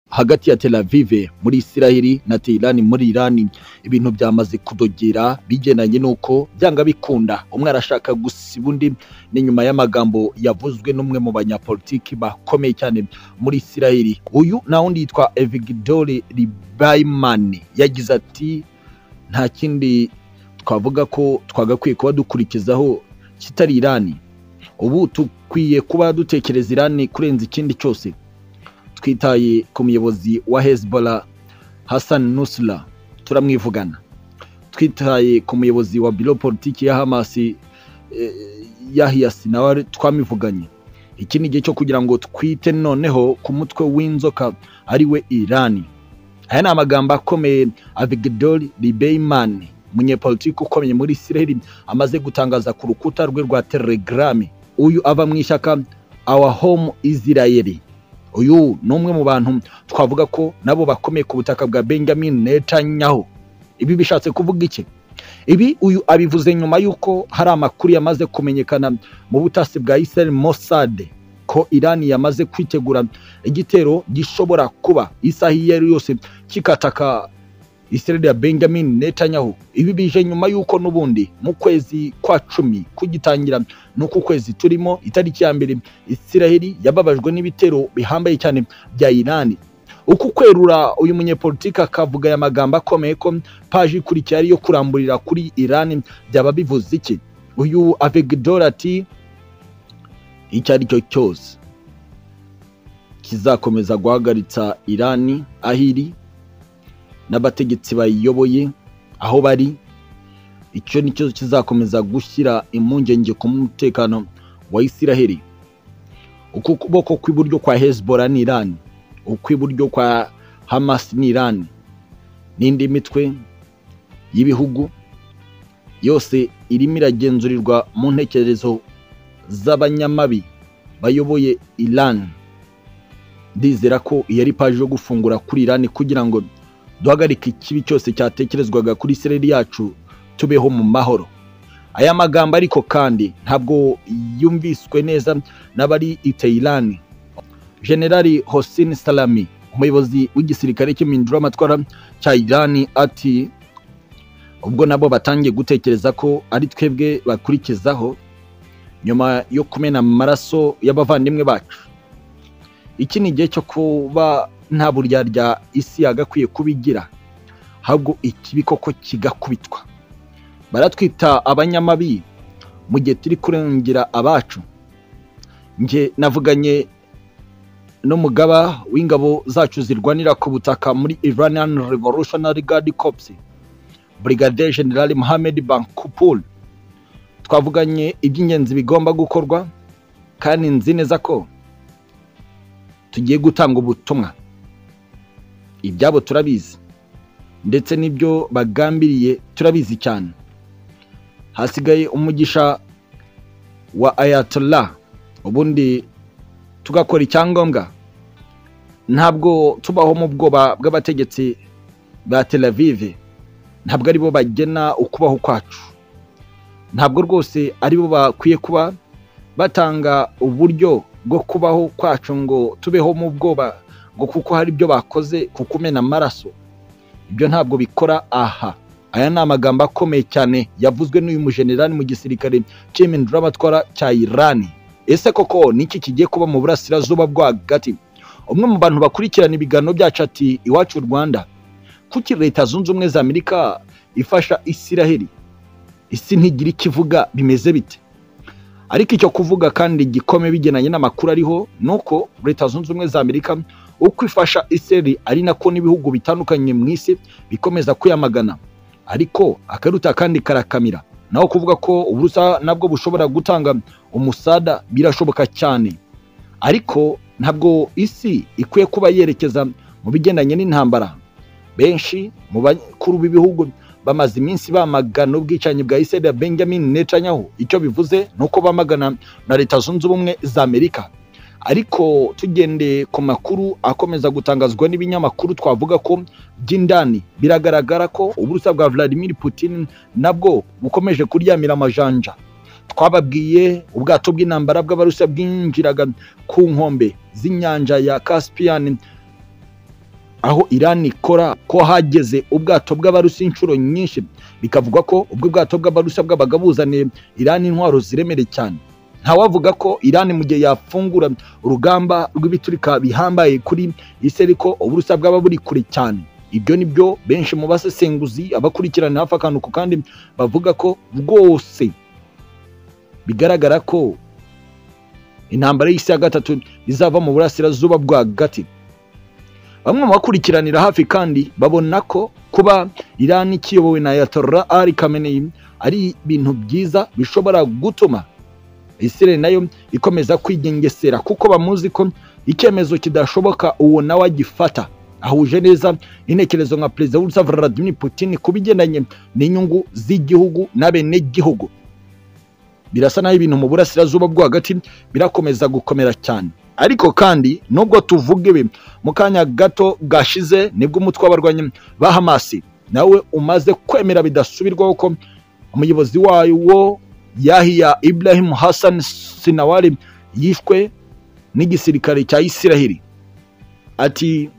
hagati ya Tel Aviv muri Isiraheli na Tehran muri Iran ibintu byamaze kudogera bigendanye n'uko byanga bikunda umwe arashaka gusiba undi ni nyuma y'amagambo yavuzwe n'umwe mu banyapolitiki bakomeye cyane muri Isiraheli uyu na wundi yitwa Evgeny Lieberman yagize ati nta kindi twavuga ko twagakwiye kuba dukurikizaho kitari Irani ubu dukwiye kuba dutekereza Irani kurenza ikindi cyose twitaye ku muyobozi wa Hezbollah Hassan Nusra turamwivugana twitaye ku muyobozi wa biro politiki ya Hamas Yahya Sinawari twamivuganye iki ni igihe cyo kugira ngo twite noneho ku mutwe w'inzoka ariwe Irani aya ni amagambo akomeye Avigdor Lieberman umunyepolitiki ukomeye muri Isiraheli amaze gutangaza ku rukuta rwe rwa Telegram uyu ava mu ishyaka Our Home Israel uyu ni umwe mu bantu twavuga ko nabo bakomeye ku butaka bwa Benjamin Netanyahu ibi bishatse kuvuga iki ibi uyu abivuze nyuma y'uko hari amakuru yamaze kumenyekana mu butasi bwa Israel Mossad ko Irani yamaze kwitegura igitero gishobora kuba isaha iyo ari yose kikataka Israel ya Benjamin Netanyahu ibi bije nyuma y'uko n'ubundi mu kwezi kwa cumi kugitangira n'uku kwezi turimo itariki ya mbere Israel yababajwe n'ibitero bihambaye cyane bya Irani uku kwerura uyu munyepolitiki akavuga aya magambo akomeye ko paji ikurikiye ariyo kuramburira kuri Irani byaba bivuze iki uyu Avigdor ati icyo ari cyo cyose kizakomeza guhagaritsa Irani aho iri n'abategetsi bayiyoboye aho bari icyo ni cyo kizakomeza gushyira impungenge ku mutekano wa Isiraheli uku kuboko kw'iburyo kwa Hezbollah ni Iran ukw'iburyo kwa Hamas ni Iran n'indi mitwe y'ibihugu yose irimo iragenzurirwa mu ntekerezo z'abanyamabi bayoboye Iran ndizera ko iyo ari paji yo gufungura kuri Iran kugira ngo duhagarike ikibi cyose cyatekerezwaga kuri Isiraheli yacu tubeho mu mahoro aya magambo ariko kandi ntabwo yumviswe neza n'abari i Tehran Generali Hossein Salami umuyobozi w'igisirikare cy'iminduramatwara cya Iran ati ubwo nabo batangiye gutekereza ko ari twebwe bakurikizaho nyuma yo kumena amaraso y'abavandimwe bacu iki ni igihe cyo kuba nta buryarya isi yagakwiye kubigira ahubwo ikibi koko kigakubitwa baratwita abanyamabi mu gihe turi kurengera abacu njye navuganye n'umugaba w'ingabo zacu zirwanira ku butaka muri Iranian Revolutionary Guard Corps Brigadier General Mohamed Bankupul twavuganye iby'ingenzi bigomba gukorwa kandi nzi neza ko tugiye gutanga ubutumwa ibyabo turabizi ndetse n'ibyo bagambiriye turabizi cyane hasigaye umugisha wa Ayatollah ubundi tugakora icyangombwa ntabwo tubaho mu bwoba bw'abategetsi ba Tel Aviv ntabwo aribo bagena ukubaho kwacu ntabwo rwose aribo bakwiye kuba batanga uburyo bwo kubaho kwacu ngo tubeho mu bwoba ngo kuko hari ibyo bakoze ku kumena amaraso ibyo ntabwo bikora aha aya ni amagambo akomeye cyane yavuzwe n'uyu mujenerani mu gisirikare cy'iminduramatwara cya Irani ese koko niki kigiye kuba mu burasirazuba rwagati umwe mu bantu bakurikirana ibiganiro byacu ati iwacu Rwanda kuki leta zunze ubumwe za Amerika ifasha Isiraheli isi ntigira ikivuga bimeze bite ariko icyo kuvuga kandi gikome bigenanye n'amakuru ariho ni uko leta zunze ubumwe za amerika uko ifasha iseri ari nako n'ibihugu bitandukanye mu isi bikomeza kuyamagana ariko akaruta kandi karakamira naho kuvuga ko uburusa nabwo bushobora gutanga umusada birashoboka cyane ariko ntabwo isi ikwiye kuba yerekeza mu bigendanye n'intambara benshi mu bakuru b'ibihugu bamaze iminsi bamagana ubwicanyi bwa Israel Benjamin Netanyahu icyo bivuze nuko bamagana na leta zunze ubumwe za Amerika ariko tugendeye ku makuru akomeza gutangazwa n'ibinyamakuru twavuga ko by'indani biragaragara ko uburusa bwa Vladimir Putin nabwo bukomeje kuryamira amajanja twababwiye ubwato bw'intambara bw'abarusa bwinjiraga ku nkombe z'inyanja ya Caspian aho Iran ikora ko hageze ubwato bw'abarusi inshuro nyinshi bikavugwa ko ubwo bwato bw'abarusi bwabaga buzaniye Iran intwaro ziremereye cyane ntawavuga ko Iran mu gihe yafungura urugamba rw'ibiturika bihambaye kuri isi ariko uburusa bwaba buri kure cyane ibyo ni byo benshi mu basesenguzi abakurikirana hafi akantu ku kandi bavuga ko rwose bigaragara ko intambara y'isi ya gatatu izava mu burasirazuba rwagati bamwe mu bakurikiranira hafi kandi babona ko kuba Iran ikiyobowe na Ayatollah Ali Khamenei ari ibintu byiza bishobora gutuma Israel nayo ikomeza kwigengesera kuko bamuzi ko icyemezo kidashoboka uwo nawe agifata ahuje neza intekerezo nka perezida w'urusa Vladimir Putin ku bigendanye n'inyungu z'igihugu n'abenegihugu birasa naho ibintu mu burasirazuba bwo hagati birakomeza gukomera cyane ariko kandi nubwo tuvuga ibi mu kanya gato gashize nibwo umutwe w'abarwanyi ba hamasi nawe umaze kwemera bidasubirwaho ko umuyobozi wayo wo yahiya Ibrahim Hassan Sinawari yishwe n'igisirikare cya Isiraheli ati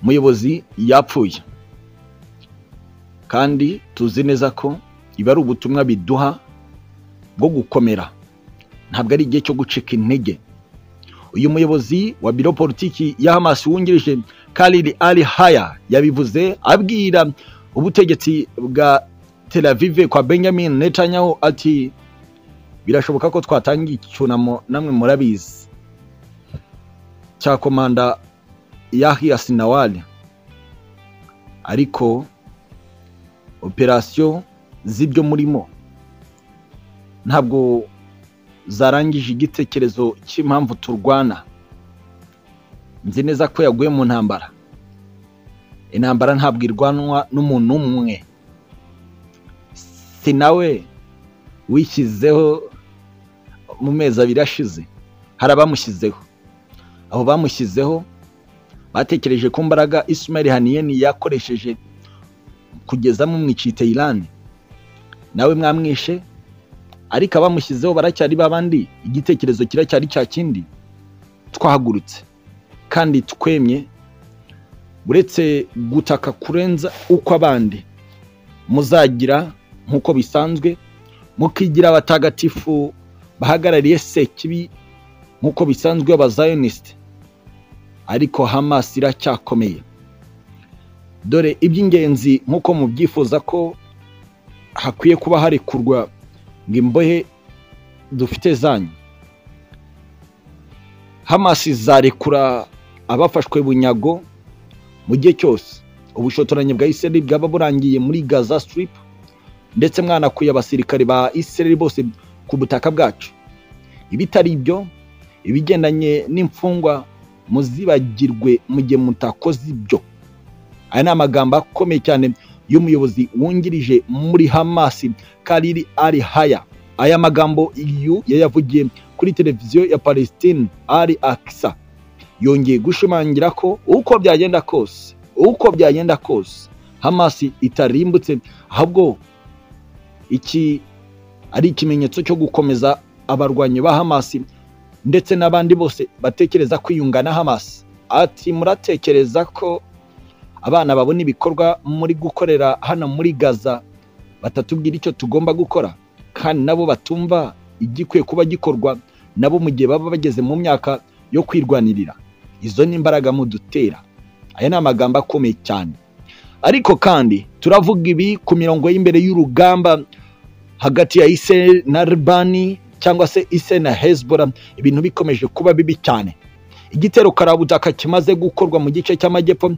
umuyobozi yapfuye kandi tuzi neza ko iba ari ubutumwa biduha bwo gukomera ntabwo ari igihe cyo gucika intege uyu muyobozi wa biro politiki ya Hamas wungirije Khalid Ali Haya yabivuze abwira ubutegetsi bwa Tel Aviv kwa Benjamin Netanyahu ati birashoboka ko twatangiye icyunamo namwe murabizi cya komanda Yahya Sinawari ariko operasiyo z'ibyo murimo ntabwo zarangije igitekerezo cy'impamvu turwana nzi neza ko yaguye mu ntambara intambara ntabwo irwanwa n'umuntu umwe si nawe wishyizeho mu mezi abiri ashize hari abamushyizeho abo bamushyizeho batekereje ko imbaraga isumari haniyeni yakoresheje kugeza mumwicite irani nawe mwamwishe ariko abamushyizeho baracyari babandi igitekerezo kiracyari cya kindi twahagurutse kandi twemye uretse gutaka kurenza uko abandi muzagira nk'uko bisanzwe mukigira abatagatifu bahagarariye sekibi nk'uko bisanzwe abazayonisite ariko hamasi iracyakomeye dore iby'ingenzi nk'uko mubyifuza ko hakwiye kuba harekurwa ngo imbohe dufite zanyu hamasi zarekura abafashwe bunyago mu gihe cyose ubushotoranyi bwa isirayeli bwaba burangiye muri gaza sitiripu ndetse mwanakuye abasirikare ba isirayeli bose ku butaka bwacu ibitari ibyo ibigendanye n'imfungwa muzibagirwe mu gihe mutakoze ibyo aya ni amagambo akomeye cyane y'umuyobozi wungirije muri hamasi kariri ari haya aya magambo iyu yayavugiye kuri televiziyo ya palestine ari akisa yongeye gushimangira ko uko byagenda kose uko byagenda kose hamasi itarimbutse ahubwo iki ari ikimenyetso cyo gukomeza abarwanyi ba hamasi ndetse n'abandi bose batekereza kwiyunga na hamasi ati muratekereza ko abana babona ibikorwa muri gukorera hano muri gaza batatubwira icyo tugomba gukora kandi nabo batumva igikwiye kuba gikorwa nabo mu gihe baba bageze mu myaka yo kwirwanirira izo ni imbaraga mudutera aya ni amagambo akomeye cyane ariko kandi turavuga ibi ku mirongo y'imbere y'urugamba hagati ya ise na ribani cyangwa se ise na hezbora ibintu bikomeje kuba bibi cyane igitero karabutaka kimaze gukorwa mu gice cy'amajyepfo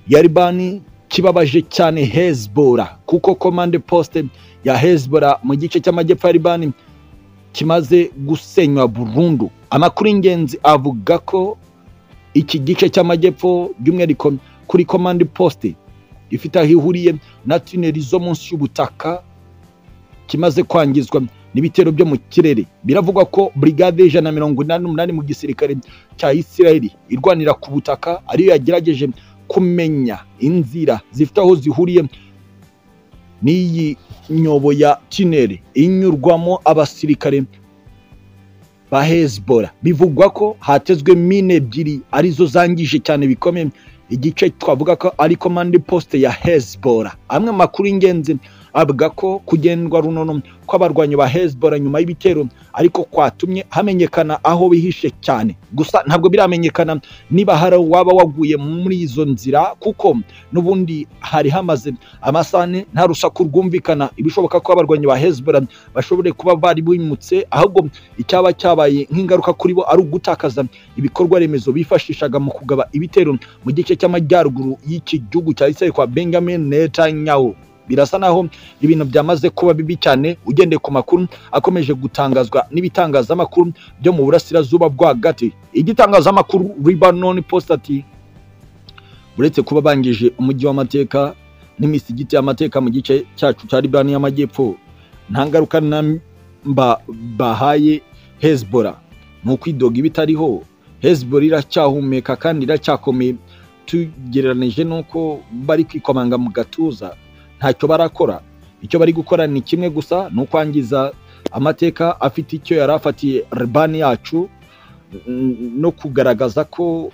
yaribani kibabaje cyane hezbora kuko komande posite ya hezbora mu gice cy'amajyepfo ya ribani kimaze gusenywa burundu amakuru y'ingenzi avuga ko iki gice cy'amajyepfo by'umwihariko kuri komande posite ifite aho ihuriye na tuneri zo munsi y'ubutaka kimaze kwangizwa n'ibitero byo mu kirere biravugwa ko brigade y'ijana na mirongo inani n'umunani mu gisirikare cya isirayeli irwanira ku butaka ariyo yagerageje kumenya inzira zifite aho zihuriye n'iyi nyobo ya tineri inyurwamo abasirikare ba hezbola bivugwa ko hatezwe mine ebyiri arizo zangije cyane bikomeye igice twavuga ko ari komande posite ya hezbola amwe makuru y'ingenzi avuga ko kugendwa runono kw'abarwanyi ba hezbola nyuma y'ibitero ariko kwatumye hamenyekana aho bihishe cyane gusa ntabwo biramenyekana niba hari uwaba waguye muri izo nzira kuko n'ubundi hari hamaze amasaha ane nta rusaku rwumvikana ibishoboka ko abarwanyi ba hezbola bashobore kuba bari bimutse ahubwo icyaba cyabaye nk'ingaruka kuri bo ari ugutakaza ibikorwa remezo bifashishaga mu kugaba ibitero mu gice cy'amajyaruguru y'iki gihugu cya isirayeli kwa benjamin netanyahu birasa naho ibintu byamaze kuba bibi cyane ugendeye ku makuru akomeje gutangazwa n'ibitangazamakuru byo mu burasirazuba bwo hagati igitangazamakuru Lebanon Post ati uretse kuba bangije umujyi w'amateka n'imisigiti y'amateka mu gice cyacu cya Libani y'amajyepfo nta ngaruka namba bahaye Hezbollah ni ukwidoga ibitariho Hezbollah iracyahumeka kandi iracyakomeye tugereranije n'uko bari kwikomanga mu gatuza ntacyo barakora icyo bari gukora ni kimwe gusa ni ukwangiza amateka afite icyo yari afatiye rebani yacu no kugaragaza ko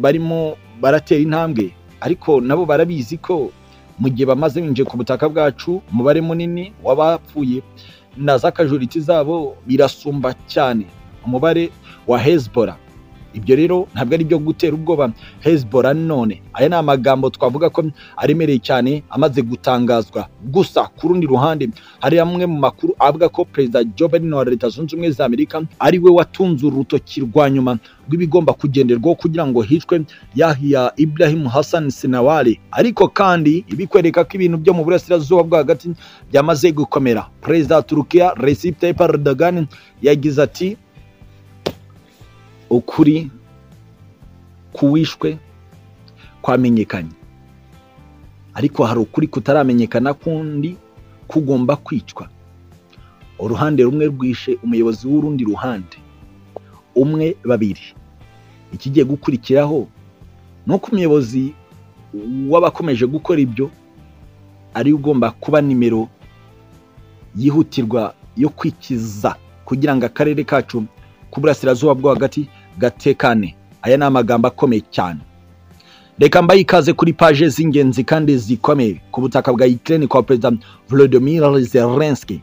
barimo baratera intambwe ariko nabo barabizi ko mu gihe bamaze binjiye ku butaka bwacu umubare munini w'abapfuye na za kajuritsi zabo birasumba cyane umubare wa hezbora ibyo rero ntabwo ari ibyo gutera ubwoba hezbola none aya ni amagambo twavuga ko aremereye cyane amaze gutangazwa gusa ku rundi ruhande hari amwe mu makuru avuga ko perezida joe biden wa leta zunze ubumwe za amerika ari we watunze urutoki rwa nyuma rw'ibigomba kugenderwaho kugira ngo hicwe yahiya ibrahim hassan sinawari ariko kandi bikwereka ko ibintu byo mu burasirazuba bwo hagati byamaze gukomera perezida wa turukiya recep tayyip erdogan yagize ati ukuri kuwishwe kwamenyekanye ariko hari ukuri kutaramenyekana kundi kugomba kwicwa uruhande rumwe rwishe umuyobozi w'urundi ruhande umwe babiri ikigiye gukurikiraho ni uko umuyobozi w'abakomeje gukora ibyo ari ugomba kuba nimero yihutirwa yo kwikiza kugira ngo akarere kacu ku burasirazuba bwo hagati gatekane aya ni amagambo akomeye cyane reka mbaye ikaze kuri paje z'ingenzi kandi zikomeye ku butaka bwa ukraine kwa perezida volodymyr zelensky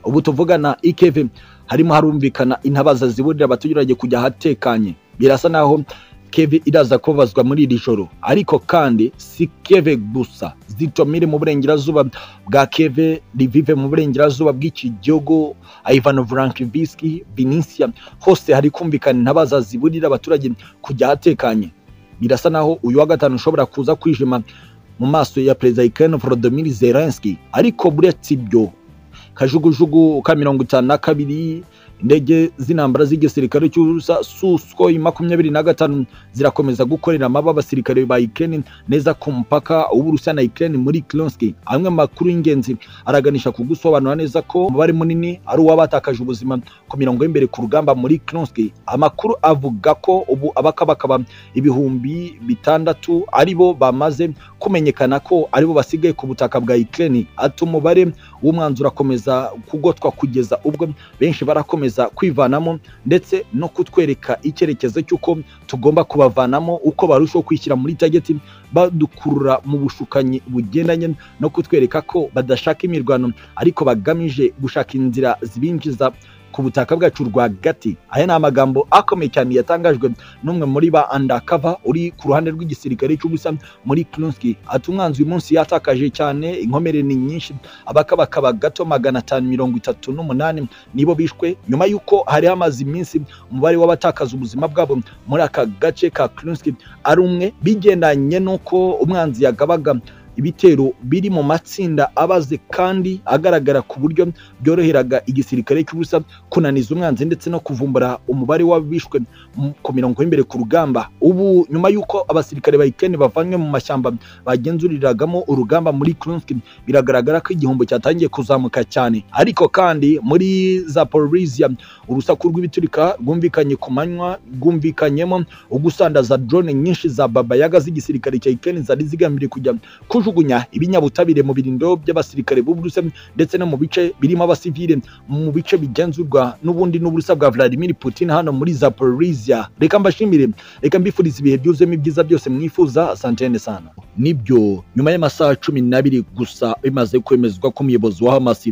ubu tuvugana ikv harimo harumvikana intabaza ziburira abaturage kujya ahatekanye birasa naho keve iraza kubabazwa muri iri joro ariko kandi si keve gusa zitomire mu burengerazuba bwa keve rivive mu burengerazuba bw'iki gihugu ivano vurankiviski vinisiya hose hari kumvikana intabaza ziburira abaturage kujya ahatekanye birasa naho uyu wa gatanu ushobora kuza kwijima mu maso ya perezida ikirere volodymyr zelenski ariko buretse ibyo kajugujugu ka mirongo itanu na kabiri indege z'intambara z'igisirikare cy'ubusa suskoi makumyabiri na gatanu zirakomeza gukorera amaba abasirikare ba Ukraine neza ku mupaka w'Uburusiya na Ukraine muri Kronski amwe makuru y'ingenzi araganisha ku gusobanura neza ko umubare munini ari uw'abatakaje ubuzima ku mirongo y'imbere ku rugamba muri Kronski amakuru avuga ko ubu abakabakaba ibihumbi bitandatu aribo bamaze kumenyekana ko aribo basigaye ku butaka bwa Ukraine ati umubare w'umwanzuro akomeza kugotwa kugeza ubwo benshi barakomeza gukomeza kwivanamo ndetse no kutwereka icyerekezo cy'uko tugomba kubavanamo uko barushaho kwishyira muri tageti badukurura mu bushukanyi bugendanye no kutwereka ko badashaka imirwano ariko bagamije gushaka inzira zibinjiza ku butaka bwacu rwagati aya ni amagambo akomeye cyane yatangajwe n'umwe muri ba andakava uri ku ruhande rw'igisirikare cy'ubusa muri Krunski ati umwanzi uyu munsi yatakaje cyane inkomere ni nyinshi abakabakaba gato magana atanu mirongo itatu n'umunani nibo bishwe nyuma y'uko hari hamaze iminsi umubare w'abatakaza ubuzima bwabo muri aka gace ka Krunski ari umwe bigendanye n'uko umwanzi yagabaga ibitero biri mu matsinda abaze kandi agaragara ku buryo byoroheraga igisirikare cy'ubusa kunaniza umwanzi ndetse no kuvumbura umubare w'abishwe ku mirongo y'imbere ku rugamba ubu nyuma y'uko abasirikare ba Ukraine bavanywe mu mashyamba bagenzuriragamo urugamba muri Krunski biragaragara ko igihombo cyatangiye kuzamuka cyane ariko kandi muri Zaporizhia urusaku rw'ibiturika rwumvikanye ku manywa rwumvikanyemo ugusandaza drone nyinshi za Baba Yaga z'igisirikare cya Ukraine zari zigambiriye kujya kuju kujugunya ibinyabutabire mu birindo by'abasirikare b'uburusiya ndetse no mu bice birimo abasivile mu bice bigenzurwa n'ubundi n'uburusiya bwa Vladimir Putin hano muri Zaporizhia reka mbashimire reka mbifuriza ibihe byuzuyemo ibyiza byose mwifuza santene sana nibyo nyuma y'amasaha cumi n'abiri gusa bimaze kwemezwa ko umuyobozi wa Hamas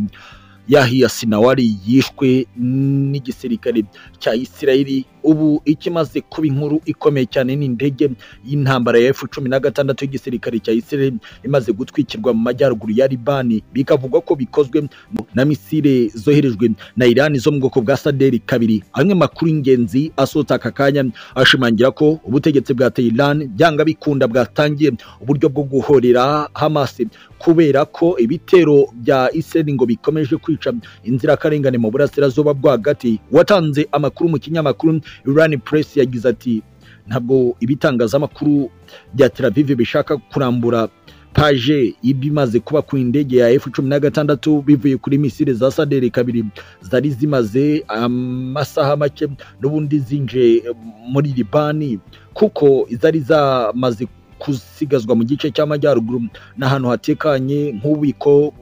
Yahya Sinawari yishwe n'igisirikare cya Isirayeli ubu ikimaze kuba inkuru ikomeye cyane ni indege y'intambara ya F16 y'igisirikare cya Isirayeli imaze gutwikirwa mu majyaruguru ya Libani bikavugwa ko bikozwe na misile zoherejwe na Iran zo mu bwoko bwa Saderi kabiri amwe makuru ingenzi asohotse aka kanya ashimangira ko ubutegetsi bwa Tehran byanga bikunda bwatangiye uburyo bwo guhorera Hamas kubera ko ibitero bya Israel ngo bikomeje kwica inzirakarengane mu burasirazuba bwagati watanze amakuru mu kinyamakuru Iran Press yagize ati ntabwo ibitangazamakuru bya Tel Aviv bishaka kurambura paje ibimaze kuba ku indege ya F16 bivuye kuri misile za Sadere kabiri zari zimaze amasaha make n'ubundi zinje muri Libani kuko zari zamaze kusigazwa mu gice cy'amajyaruguru n'ahantu hatekanye nk'ububiko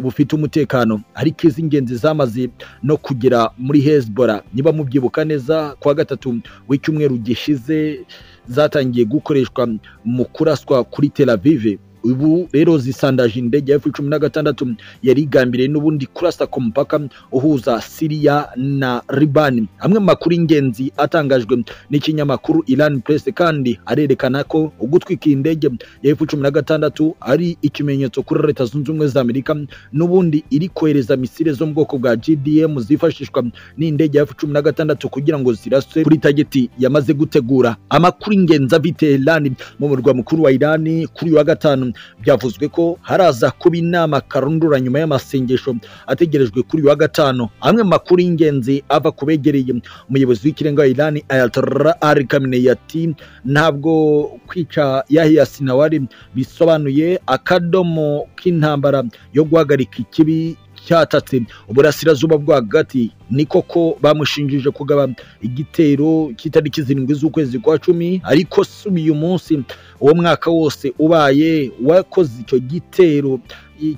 bufite umutekano ariko iz'ingenzi zamaze no kugera muri Hezbollah niba mubyibuka neza kuwa gatatu w'icyumweru gishize zatangiye gukoreshwa mu kuraswa kuri Tel Aviv ubu rero zisandaje indege ya F16 yari igambiriye n'ubundi kurasa ku mupaka uhuza Syria na Liban amwe mu makuru ingenzi atangajwe n'ikinyamakuru Iran Press kandi arerekana ko ugutwika indege ya F16 ari ikimenyetso kuri Leta Zunze Ubumwe za Amerika n'ubundi iri kohereza misile zo mu bwoko bwa GDM zifashishwa n'indege ya F16 kugira ngo ziraswe kuri tageti yamaze gutegura amakuru ingenzi avite Iran mu murwa mukuru wa Iran kuri wa gatanu byavuzwe ko haraza kuba inama karundura nyuma y'amasengesho ategerejwe kuri uyu wa gatanu amwe makuru y'ingenzi ava ku begereye umuyobozi w'ikirenga wa Iran Ayatollah Ali Khamenei ati ntabwo kwica Yahya Sinawari bisobanuye akadomo k'intambara yo guhagarika ikibi cyatatse uburasirazuba bwo hagati ni koko bamushinjije kugaba igitero cy'itariki zirindwi z'ukwezi kwa cumi ariko si uyu munsi uwo mwaka wose ubaye wakoze icyo gitero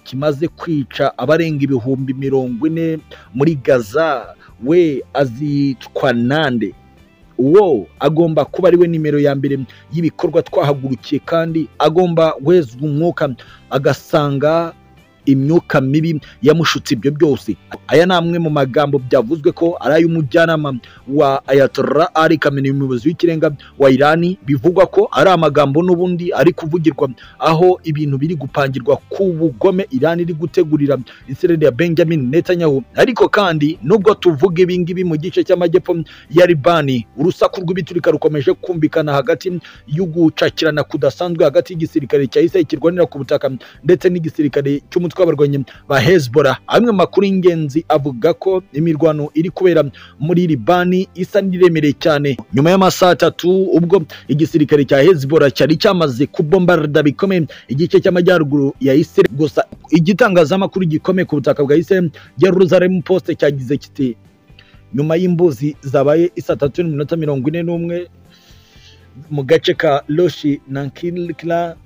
kimaze kwica abarenga ibihumbi mirongo ine muri gaza we azitwa nande uwo agomba kuba ari we nimero ya mbere y'ibikorwa twahagurukiye kandi agomba wezwa umwuka agasanga imyuka mibi yamushutse ibyo byose aya ni amwe mu magambo byavuzwe ko ari ay'umujyanama wa Ayatollah Ali Khamenei umuyobozi w'ikirenga wa Irani bivugwa ko ari amagambo n'ubundi ari kuvugirwa aho ibintu biri gupangirwa ku bugome Irani iri gutegurira Israel ya Benjamin Netanyahu ariko kandi nubwo tuvuga ibi ngibi mu gice cy'amajyepfo ya Libani urusaku rw'ibiturika rukomeje kumvikana hagati y'ugucakirana kudasanzwe hagati y'igisirikare cya Israel kirwanira ku butaka ndetse n'igisirikare cy'umutwe tw'abarwanyi ba Hezbollah amwe makuru y'ingenzi avuga ko imirwano iri kubera muri Libani isa n'iremereye cyane nyuma y'amasaha atatu ubwo igisirikare cya Hezbollah cyari cyamaze kubombarda bikomeye igice cy'amajyaruguru ya Israel gusa igitangazamakuru gikomeye ku butaka bwa Israel Jerusalem Post cyagize kiti nyuma y'imbuzi zabaye isa tatu n'iminota mirongo ine n'umwe mu gace ka Loshi Nankilkla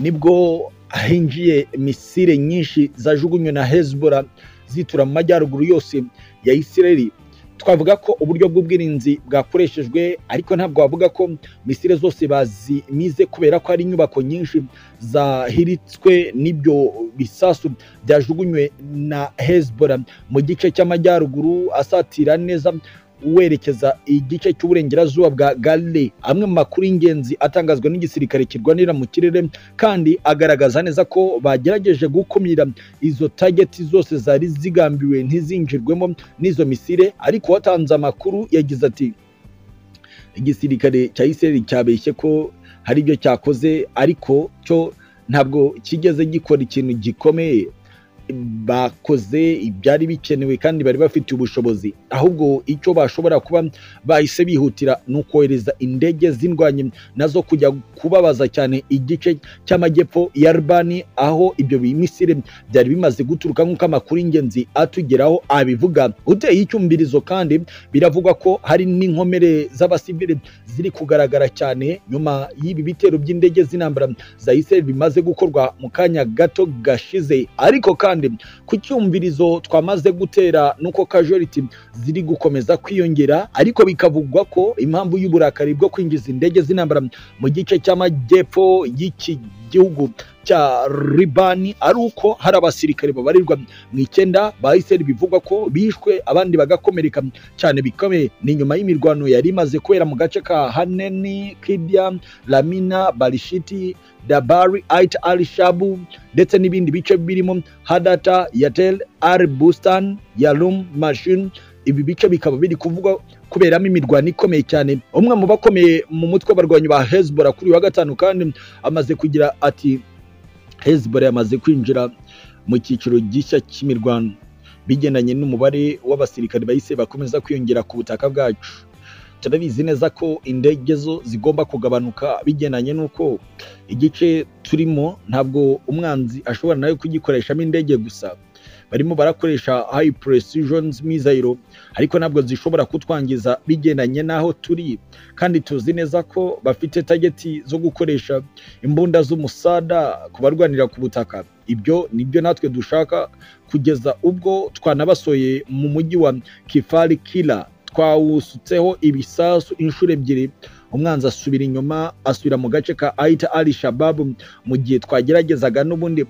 nibwo ahinjiye misile nyinshi zajugunywe na Hezbollah zitura mu majyaruguru yose ya Isireli twavuga ko uburyo bw'ubwirinzi bwakoreshejwe ariko ntabwo wavuga ko misile zose bazimize kubera ko hari inyubako nyinshi zahiritswe n'ibyo bisasu byajugunywe na Hezbollah mu gice cy'amajyaruguru asatira neza werekeza igice cy'uburengerazuba bwa Galilee amwe mu makuru y'ingenzi atangazwa n'igisirikare kirwanira mu kirere kandi agaragaza neza ko bagerageje gukumira izo tageti zose zari zigambiwe ntizinjirwemo n'izo misile ariko watanze amakuru yagize ati igisirikare cya Israel cyabeshye ko hari ibyo cyakoze ariko cyo ntabwo kigeze gikora ikintu gikomeye bakoze ibyari bikenewe kandi bari bafite ubushobozi ahubwo icyo bashobora kuba bahise bihutira ni ukohereza indege z'indwanyi nazo kujya kubabaza cyane igice cy'amajyepfo ya Albani aho ibyo bimisire byari bimaze guturuka nk'uko amakuru y'ingenzi atugeraho abivuga uteye icyumvirizo kandi biravugwa ko hari n'inkomere z'abasivili ziri kugaragara cyane nyuma y'ibi bitero by'indege z'intambara za Israel bimaze gukorwa mu kanya gato gashize ariko kandi ku cyumvirizo twamaze gutera nuko casualty ziri gukomeza kwiyongera ariko bikavugwa ko impamvu y'uburakari bwo kwinjiza indege z'intambara mu gice cy'amajyepfo y'iki gihugu cya ribani ari uko hari abasirikare babarirwa mu icyenda ba Israel bivugwa ko bishwe abandi bagakomereka cyane bikomeye ni nyuma y'imirwano yari imaze kubera mu gace ka haneni kidia lamina barishiti dabari ait al shabu ndetse n'ibindi bice birimo hadata yatel al bustan yalum mashin ibi bice bikaba biri kuvugwa kuberamo imirwano ikomeye cyane umwe mu bakomeye mu mutwe w'abarwanyi ba hezbollah kuri wa gatanu kandi amaze kugira ati hezbollah yamaze kwinjira mu cyiciro gishya cy'imirwano bigendanye n'umubare w'abasirikare bahise bakomeza kwiyongera ku butaka bwacu turabizi neza ko indege zo zigomba kugabanuka bigendanye n'uko igice turimo ntabwo umwanzi ashobora nawe kugikoreshamo indege gusa barimo barakoresha high precision missile ariko ntabwo zishobora kutwangiza bigendanye n'aho turi kandi tuzi neza ko bafite tageti zo gukoresha imbunda z'umusada ku barwanira ku butaka ibyo nibyo natwe dushaka kugeza ubwo twanabasoye mu mujyi wa kifari kila twawusutseho ibisasu inshuro ebyiri umwanzi asubira inyuma asubira mu gace ka ayita ali shababu mu gihe twageragezaga n'ubundi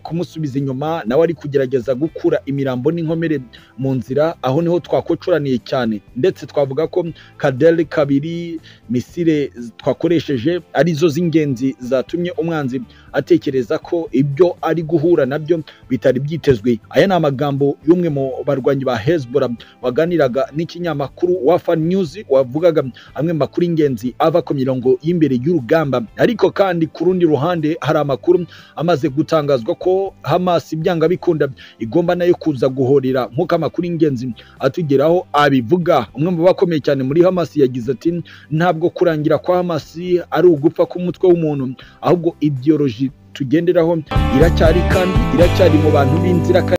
kumusubiza inyuma nawe ari kugerageza gukura imirambo n'inkomere mu nzira aho niho twakocuraniye cyane ndetse twavuga ko kaderi kabiri misire twakoresheje arizo z'ingenzi zatumye umwanzi atekereza ko ibyo ari guhura nabyo bitari byitezwe aya ni amagambo y'umwe mu barwanyi ba hezbora waganiraga n'ikinyamakuru wafa nyuzi wavugaga amwe mu makuru y'ingenzi ava ku mirongo y'imbere y'urugamba ariko kandi ku rundi ruhande hari amakuru amaze gutangazwa ko Hamas ibyanga bikunda igomba nayo kuza guhorera nk'uko amakuru y'ingenzi atugeraho abivuga umwe mu bakomeye cyane muri Hamas yagize ati ntabwo kurangira kwa Hamas ari ugupfa k'umutwe w'umuntu ahubwo ideology tugenderaho iracyari kandi iracyari mu bantu b'inzira